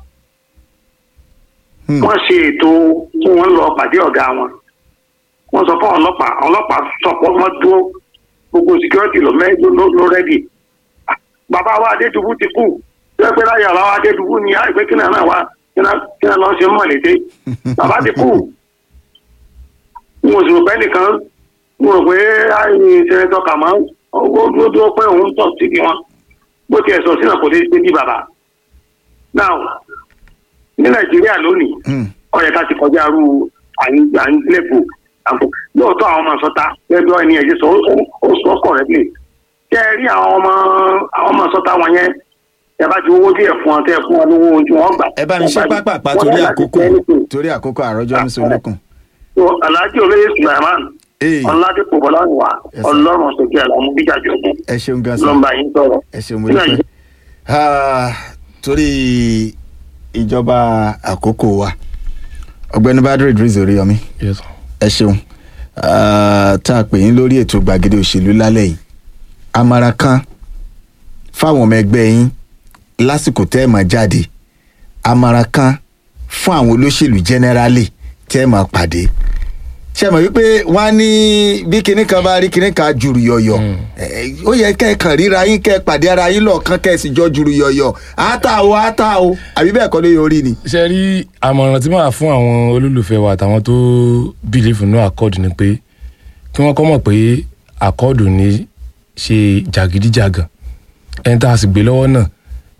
Mm. wọ́n ṣe ètò kí wọ́n lọ pàdé ọ̀gá wọn wọ́n sọ fún ọlọ́pàá àwọn ọlọ́pàá sọpọ wọ́n dúró gbogbo security ló mẹ ló ló- ló rẹdì bàbá wa adédùbú ti kú ṣé pé láyé àlọ́ adédùbú ni àìpé kí náà wá kí náà kí náà lọ ṣe mọ̀ lédè bàbá ti kú n ò sì rò pé nìkan n ò rò pé àìní sẹ́nẹ́tọ̀ kà máa ó dúró dúró pé òun tọ̀ sí kí wọn bó tiẹ̀ sọ sínú kò dé dé bí bàbá now ní nàìjíríà lónìí Mm. ó yẹ ká ti kọjá ru àyínlẹ́kù àpò lóòótọ́ àwọn ọmọ sọta gẹ́gẹ́ bí ẹni ẹ̀jẹ̀ sọ ó- ó- ó sọ kọ̀rẹ́tìlì tẹ́ ẹ rí àwọn ọmọ àwọn ọmọ sọta wọn yẹn ẹ bá ti owó díẹ̀ fún wọn tẹ́ ẹ fún wọn lówó ohun tí wọ́n gbà. ẹ bá mi ṣe pápápá Wọ́n torí ní láti àkókò jẹ́ anything. torí àkókò àròjọ mi sọ lókun. So, alhaji olóyè sulaiman Ee. ọládìpọ̀ bọ́láwà Yes, sir. ọlọ́run sókè àlámú bíjàjọ́ ọ̀gbìn ẹ ṣeun gan sa lọ́nba yín sọ̀rọ̀. ẹ ṣeun mo dúpẹ́ Ah, torí ìjọba àkókò wa ọ̀gbẹ́ni badru idris oríyọmí Yes, sir. ẹ ṣeun Ah, tá a pè yín lórí ètò gbàgede òṣèlú lálẹ́ yìí àmàrà kan fáwọn ọmọ ẹgbẹ́ yín lásìkò tẹ́ ẹ̀ máa jáde àmàrà kan fún àwọn olóṣèlú jẹ́nẹ́rálì tẹ́ ẹ̀ máa pàdé ṣe mọ̀ wípé wọ́n á ní bí kinní kan bá rí kinní kan jùrù yọ̀yọ̀ Eh, ó yẹ kẹ́ ẹ kàn ríra yín kẹ́ ẹ pàdé ara yín lọ́ọ̀kan kẹ́ ẹ sì jọ jùrù yọ̀yọ̀ àátà o àátà o àbí bẹ́ẹ̀ kọ́ ló yọ orí ni. ṣe rí àmọ̀ràn tí màá fún àwọn olólùfẹ́ wa àtàwọn tó bìlífù ní àkọọ́dù ni pé kí wọ́n kọ́ mọ̀ pé àkọọ́dù ní ṣe jàgídíjàgàn ẹni tá a sì gbé lọ́wọ́ náà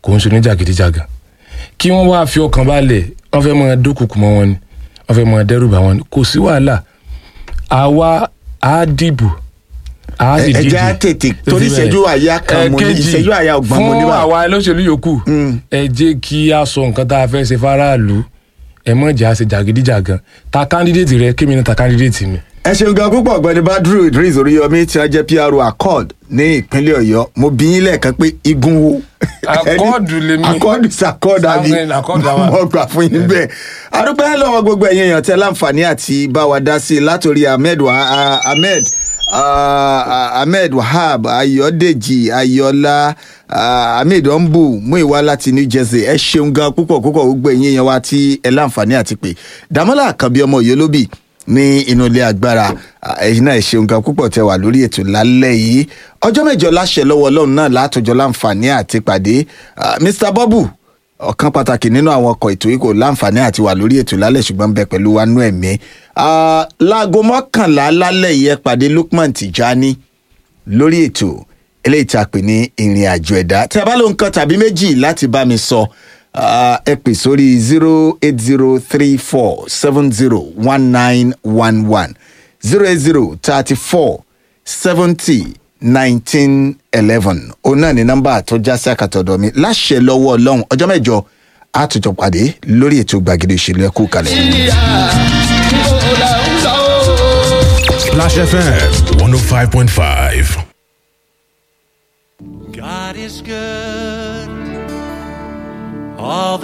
kò ń ṣe oníjàgídíjàgan kí wọ́n wá fi ọkàn balẹ̀ wọ́n fẹ́ máa dúnkùkù mọ́ wọn ni wọ́n fẹ́ máa dẹ́rù bà wọn ni kò sí wàhálà àwa á dìbò á sì ẹ díje jẹ́ á tètè torí ìṣẹ́jú àyà kan mo ní Ẹ̀kejì, ìṣẹ́jú àyà ọgbọ̀n mo ní fún bá. àwa olóṣèlú yòókù ẹ jẹ́ kí a sọ nǹkan tá a fẹ́ ṣe faraàlú ẹ mọ̀ jẹ́ àṣẹ jàgídíjàgan ta kándídéètì rẹ kémi náà ta kándídéètì mi. ẹ ṣeun gan púpọ̀ ọ̀gbẹ́ni badru idris oríyọmí tí wọ́n jẹ́ pro accord ní ìpínlẹ̀ ọ̀yọ́ mo bí yín lẹ́ẹ̀kan pé igun wo. Accord lèmi. accord is accord àbí Samuel Accord àwa. mo gbà fún yín bẹ́ẹ̀. adúpẹ́ lọ́wọ́ gbogbo ẹ̀yin èèyàn tẹ́ láǹfààní àti bá wa dá sí i látòrí ahmed wa ah, ahmed ah, ahmed wahab ayọ̀dèjì ayọ̀lá ah, ahmed ombu muiwa láti new jersey ẹ ṣeun gan púpọ̀ púpọ̀ gbogbo ẹ̀yin èèyàn wa tí ẹ láǹfààní àti pé dàmọ́lá àkànbí ọmọ òyìnlóbì ní inú ilé agbára Ah, ẹ̀yin náà ẹ ṣeun gan púpọ̀ tẹ wà lórí ètò lálẹ́ yìí ọjọ́ mẹ́jọ láṣẹ lọ́wọ́ ọlọ́run náà látọjọ́ láǹfààní àti pàdé Ah, mr bọ́bù ọ̀kan pàtàkì nínú àwọn ọkọ̀ ètò yìí kò láǹfààní àti wà lórí ètò lálẹ́ ṣùgbọ́n ń bẹ pẹ̀lú wa nú ẹ̀mí. Ah, láago mọ́kànlá lálẹ́ yìí ẹ pàdé lukman tijani lórí ètò eléyìí tí a pè ní ìrìn àjò ẹ̀dá tí a bá lóun kan tàbí méjì láti bá mi sọ ah, ẹ pè sórí zero eight zero three four seven zero one nine one one zero eight zero thirty four seventy nineteen eleven òun náà ní nọ́mbà tó já sí àkàtọ̀dọ̀ mi láṣẹ lọ́wọ́ ọlọ́run ọjọ́ mẹ́jọ àtúntò pàdé lórí ètò gbàgede òṣèlú ẹ̀kú kalẹ̀. Splash FM 105.5. God is good all the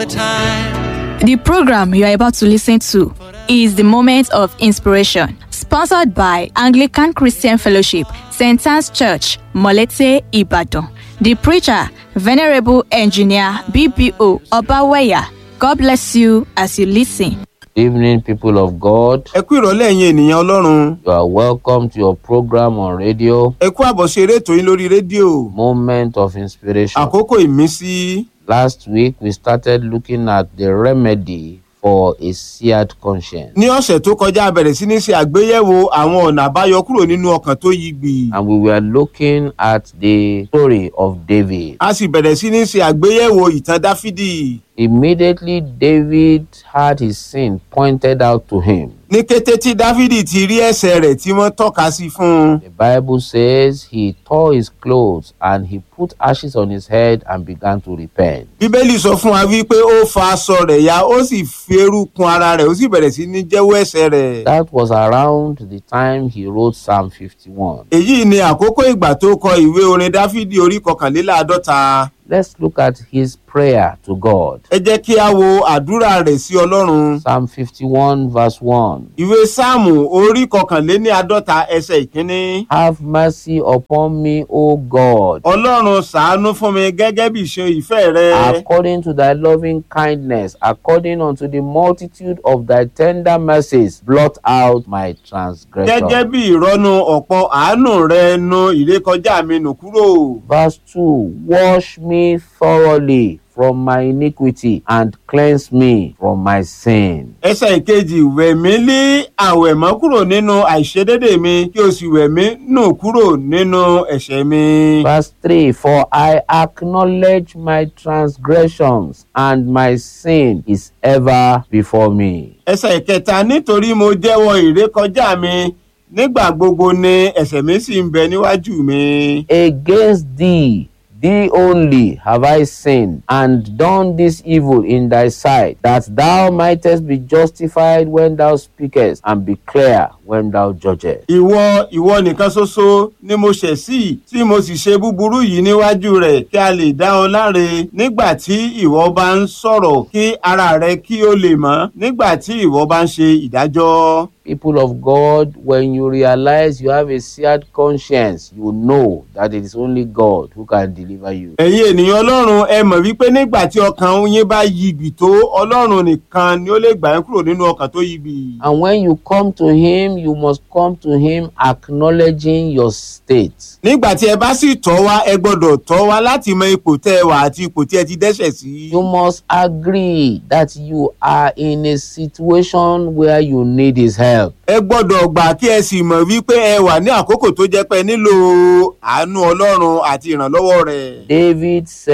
time. The program you are about to listen to is the Moment of Inspiration, sponsored by Anglican Christian Fellowship, St. Anne's Church, Molete, Ibadan. The preacher, Venerable Engineer BBO Obaweya. God bless you as you listen. evening people of god ẹ kú ìrọ̀lẹ́ ẹ̀yin ènìyàn ọlọ́run you are welcome to your program on radio ẹ kú àbọ̀ṣe eré ètò yín lórí rédíò moment of inspiration àkókò ìmísí last week we started looking at the remedy for a seared conscience ní ọ̀sẹ̀ tó kọjá a bẹ̀rẹ̀ sí ní ṣe àgbéyẹ̀wò àwọn ọ̀nà àbáyọ kúrò nínú ọkàn tó yí gbì and we were looking at the story of david a sì bẹ̀rẹ̀ sí ní ṣe àgbéyẹ̀wò ìtàn dáfídì immediately david had his sin pointed out to him ní kété tí dáfídì ti rí ẹ̀ṣẹ̀ rẹ̀ tí wọ́n tọ́ka sí fún un the bible says he tore his clothes and he put ashes on his head and began to repent bíbélì sọ fún wa wípé ó fa aṣọ rẹ̀ ya ó sì fi eérú kun ara rẹ̀ ó sì bẹ̀rẹ̀ sí ní jẹ́wọ́ ẹ̀ṣẹ̀ rẹ̀ that was around the time he wrote psalm 51 èyí ni àkókò ìgbà tó kọ ìwé orin dáfídì orí kọkànléláàádọ́ta let's look at his prayer to god ẹ jẹ́ kí a wo àdúrà rẹ̀ sí ọlọ́run psalm 51 verse 1 ìwé sáàmù orí kọkànléní àádọ́ta ẹsẹ̀ ìkíní. have mercy upon me o god ọlọ́run ṣàánú fún mi gẹ́gẹ́ bí ìṣe ìfẹ́ rẹ. according to thy loving kindness according unto the multitude of thy tender mercies blot out my gẹ́gẹ́ transgression bí ìrọ́nu ọ̀pọ̀ àánú rẹ nu ìrékọjá mi nù kúrò. verse 2 wash me thoroughly from my iniquity and cleanse me from my sin ẹsẹ̀ ìkejì wẹ̀ mí lé àwẹ̀mọ́ kúrò nínú àìṣedédé mi kí o sì wẹ̀ mí nù kúrò nínú ẹ̀ṣẹ̀ mi. Verse 3 For I acknowledge my transgressions, and my sin is ever before me. ẹsẹ̀ ìkẹta nítorí mo jẹ́wọ́ ìrékọjá mi nígbà gbogbo ni ẹ̀ṣẹ̀ mi sì ń bẹ níwájú mi. Against thee, thee only have I sinned, and done this evil in thy sight, that thou mightest be justified when thou speakest, and be clear when thou judgest. ìwọ ìwọ nìkan ṣoṣo ni mo ṣẹ̀ sí tí mo sì ṣe búburú yìí níwájú rẹ̀ kí a lè dá ọ láre nígbà tí ìwọ bá ń sọ̀rọ̀ kí ara rẹ kí ó lè mọ́ nígbà tí ìwọ bá ń ṣe ìdájọ́. People of God, when you realize you have a seared conscience, you know that it is only God who can deliver you. ẹ̀yin ènìyàn ọlọ́run ẹ mọ̀ wípé nígbà tí ọkàn yín bá yigbì tó ọlọ́run nìkan ni ó lè gbà yín kúrò nínú ọkàn tó yigbì. And when you come to Him, you must come to Him acknowledging your state. nígbà tí ẹ bá sì tọ́ wá ẹ gbọ́dọ̀ tọ́ wá láti mọ ipò tẹ́ ẹ wà àti ipò tí ẹ ti dẹ́ṣẹ̀ sí. You must agree that you are in a situation where you need His help. ẹ gbọ́dọ̀ gbà kí ẹ sì mọ̀ wípé ẹ wà ní àkókò tó jẹ́ pé ẹ nílò àánú ọlọ́run àti ìrànlọ́wọ́ rẹ̀. David said,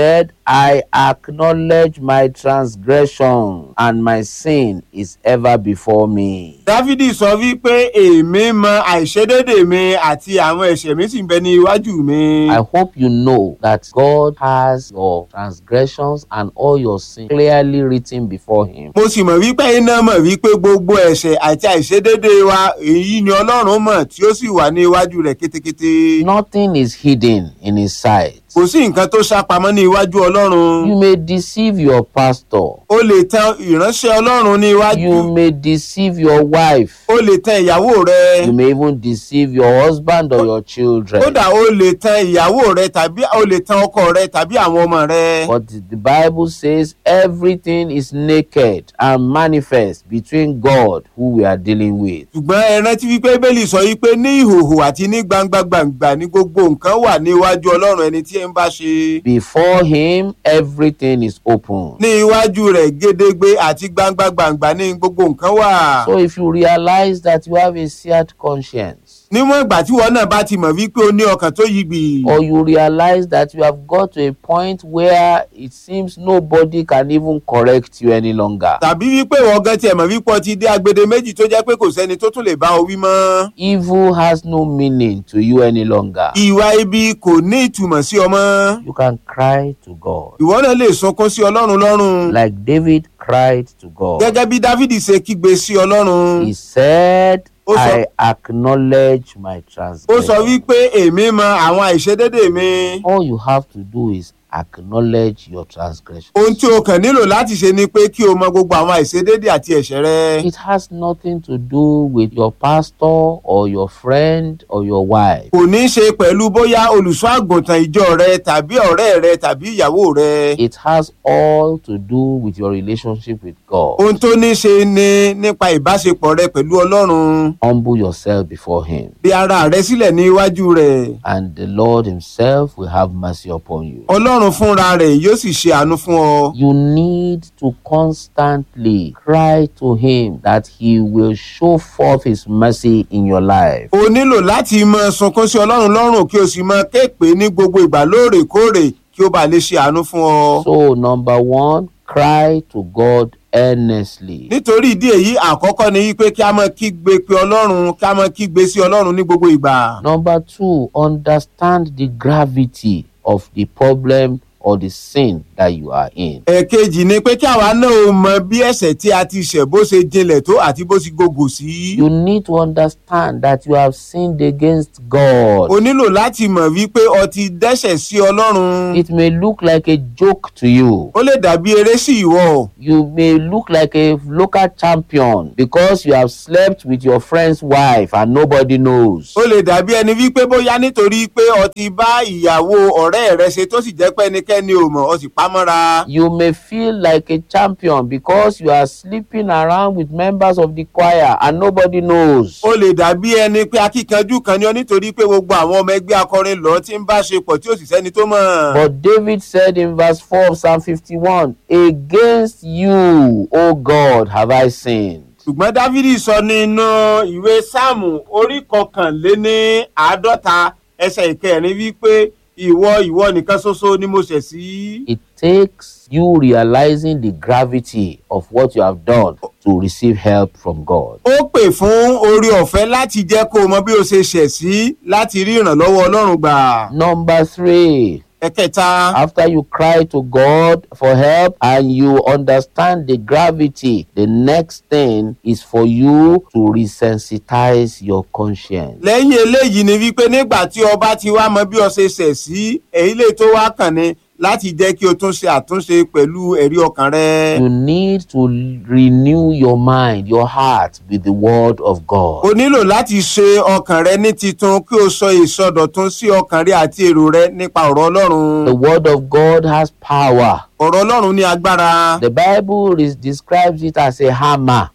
I acknowledge my transgression, and my sin is ever before me. dávidi sọ wípé èmi mọ àìṣedédé mi àti àwọn ẹ̀ṣẹ̀ mi sì ń bẹ ní iwájú mi. I hope you know that God has your transgressions and all your sin clearly written before Him. mo sì mọ̀ wípé iná mọ̀ wípé gbogbo ẹ̀ṣẹ̀ àti àìṣedédé wa èyí ni ọlọ́run mọ̀ tí ó sì wà ní iwájú rẹ̀ kétékété. Nothing is hidden in His sight. kò sí nǹkan tó sápamọ́ ní iwájú ọlọ́run. You may deceive your pastor. o lè tan ìránṣẹ́ ọlọ́run ní iwájú. You may deceive your wife. o lè tan ìyàwó rẹ. You may even deceive your husband or your children. kódà o lè tan ìyàwó rẹ tàbí o lè tan ọkọ rẹ tàbí àwọn ọmọ rẹ. But the Bible says everything is naked and manifest between God who we are dealing with. ṣùgbọ́n ẹ rántí wípé bẹ́ẹ̀lì sọ wípé ní ìhòòhò àti ní gbangba gbangba ní gbogbo nǹkan wà ní iwájú ọlọ́run ẹni tí ẹ ń bá ṣe. Before Him, everything is open. ní iwájú rẹ̀ gédégbé àti gbangba gbangba ní gbogbo nǹkan wà. So if you realize that you have a seared conscience, níwọ̀n ìgbà tí wọn náà bá ti mọ̀ wípé o ní ọkàn tó yí gbì. or you realize that you have got to a point where it seems nobody can even correct you any longer. tàbí wípé ìwọ gan tiẹ̀ mọ̀ wípé o ti dé agbede méjì tó jẹ́ pé kò sẹ́ni tó tún lè bá ọ wí mọ́. Evil has no meaning to you any longer. ìwà ibi kò ní ìtumọ̀ sí ọmọ. You can cry to God. ìwọ náà lè sunkún sí ọlọ́run lọ́rùn. Like David cried to God. gẹ́gẹ́ bí dávidi ṣe kígbe sí ọlọ́run. He said, Ó sọ- I acknowledge my ó transgression. sọ wípé èmi mọ àwọn àìṣedédé mi. All you have to do is acknowledge your transgression. ohun tí o kàn nílò láti ṣe ni pé kí o mọ gbogbo àwọn àìṣedédé àti ẹ̀ṣẹ̀ rẹ. It has nothing to do with your pastor or your friend or your wife. kò ní í ṣe pẹ̀lú bóyá olùṣọ́ àgùntàn ìjọ rẹ tàbí ọ̀rẹ́ rẹ tàbí ìyàwó rẹ. It has all to do with your relationship with God. ohun tó ní í ṣe ni nípa ìbáṣepọ̀ rẹ pẹ̀lú ọlọ́run. Humble yourself before Him, bí ara rẹ sílẹ̀ ní iwájú rẹ̀. and the Lord Himself will have mercy upon you. ọlọ́run fúnra rẹ̀ yóò sì ṣe àánú fún ọ. You need to constantly cry to Him that He will show forth His mercy in your life. o nílò láti mọ sunkún sí ọlọ́run lọ́rùn kí o sì mọ kéèpé ní gbogbo ìgbà lóòrèkóòrè kí ó bàa lè ṣe àánú fún ọ. So, number one, cry to God earnestly. nítorí ìdí èyí àkọ́kọ́ ni wípé kí a mọ kígbe pé ọlọ́run kí a mọ kígbe sí ọlọ́run ní gbogbo ìgbà. Number two, understand the gravity of the problem or the sin that you are in. ẹ̀kejì ni pé kí àwa náà mọ bí ẹ̀ṣẹ̀ tí a ti ṣẹ̀ bó ṣe jinlẹ̀ tó àti bó ṣe gògò sí. You need to understand that you have sinned against God. o nílò láti mọ̀ wípé o ti dẹ́ṣẹ̀ sí ọlọ́run. It may look like a joke to you. ó lè dàbí eré sí ìwọ. You may look like a local champion because you have slept with your friend's wife and nobody knows. ó lè dàbí ẹni wípé bóyá nítorí pé o ti bá ìyàwó ọ̀rẹ́ rẹ ṣe tó sì jẹ́ pé ẹnikẹ́ni ò mọ̀ o sì pa mọ́ra. You may feel like a champion because you are sleeping around with members of the choir and nobody knows. ó lè dàbí ẹni pé akíkanjú kan ni ọ nítorí pé gbogbo àwọn ọmọ ẹgbẹ́ akọrin lọ ti ń bá ṣe pọ̀ tí ó sì sẹ́ni tó mọ̀. But David said in verse 4 of Psalm 51, Against you, O God, have I sinned. ṣùgbọ́n dávidi sọ nínú ìwé sáàmù orí kọkànléní àádọ́ta ẹsẹ̀ ìkẹrin wípé ìwọ ìwọ nìkan ṣoṣo ni mo ṣẹ̀ sí. It takes you realizing the gravity of what you have done to receive help from God. ó pè fún orí ọ̀fẹ́ láti jẹ́ kó o mọ bí o ṣe ṣẹ̀ sí láti rí ìrànlọ́wọ́ ọlọ́run gbà. Number three, ẹ̀kẹta after you cry to God for help and you understand the gravity, the next thing is for you to resensitize your conscience. lẹ́yìn eléyìí ni wípé nígbà tí ọba ti wá mọ bí o ṣe ṣẹ̀ sí èyí lè tó wá kàn ní láti jẹ́ kí o tún ṣe àtúnṣe pẹ̀lú ẹ̀rí ọkàn rẹ. You need to renew your mind, your heart with the word of God. o nílò láti ṣe ọkàn rẹ ní titun kí o sọ ìsọdọ̀tun sí ọkàn rẹ àti èrò rẹ nípa ọ̀rọ̀ ọlọ́run. The word of God has power. ọ̀rọ̀ ọlọ́run ní agbára. The Bible is, describes it as a hammer.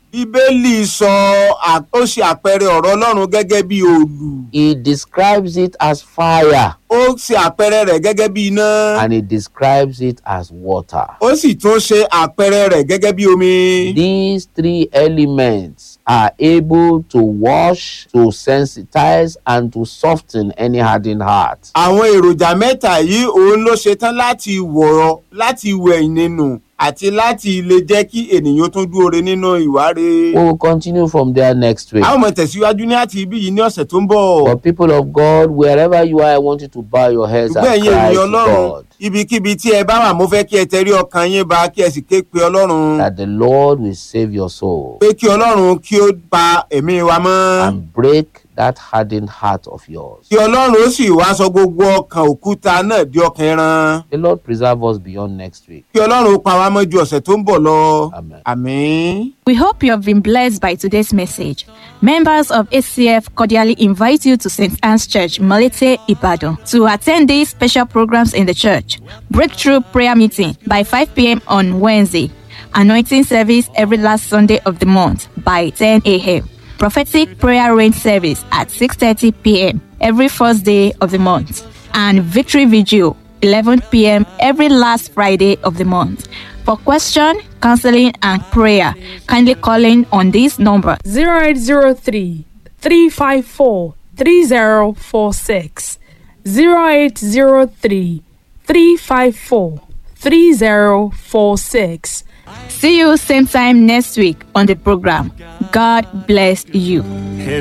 bíbélì sọ à- ó ṣe àpẹẹrẹ ọ̀rọ̀ ọlọ́run gẹ́gẹ́ bí òòlù He describes it as fire ó ṣe àpẹẹrẹ rẹ̀ gẹ́gẹ́ bí iná and he describes it as water. ó sì tún ṣe àpẹẹrẹ rẹ̀ gẹ́gẹ́ bí omi. These three elements are able to wash, to sensitize, and to soften any hardened heart. àwọn èròjà mẹ́ta yìí òun ló ṣetán láti wọ̀ láti wẹ̀ nínú àti láti lè jẹ́ kí ènìyàn tún dúró re nínú ìwáre. We will continue from there next week. a ó mọ tẹ̀síwájú ní àti ibí yìí ní ọ̀sẹ̀ tó ń bọ̀. For people of God, wherever you are, I want you to bow your heads ṣùgbọ́n and ẹ̀yin cry ènìyàn to ọlọ́run God ibikíbi tí ẹ bá wà mo fẹ́ kí ẹ tẹrí ọkàn yín ba kí ẹ sì ké pe ọlọ́run that the Lord will save your soul pé kí ọlọ́run kí ó pa ẹ̀mí wa mọ́. and break that hardened heart of yours. kí ọlọ́run ó sì wá sọ gbogbo ọkàn òkúta náà di ọkàn ẹran. The Lord preserve us beyond next week. kí ọlọ́run ó pa wá mọ́ ju ọ̀sẹ̀ tó ń bọ̀ lọ. Amen. àmín. We hope you have been blessed by today's message. Members of ACF cordially invite you to St. Anne's Church, Malete, Ibadan, to attend these special programs in the church. Breakthrough prayer meeting by 5 p.m. on Wednesday. Anointing service every last Sunday of the month by 10 a.m. Prophetic prayer rain service at 6:30 p.m. every first day of the month. And victory vigil 11 p.m. every last Friday of the month. For question, counseling, and prayer, kindly call in on this number 0803 354 3046 0803 354 3046 See you same time next week on the program. God bless you.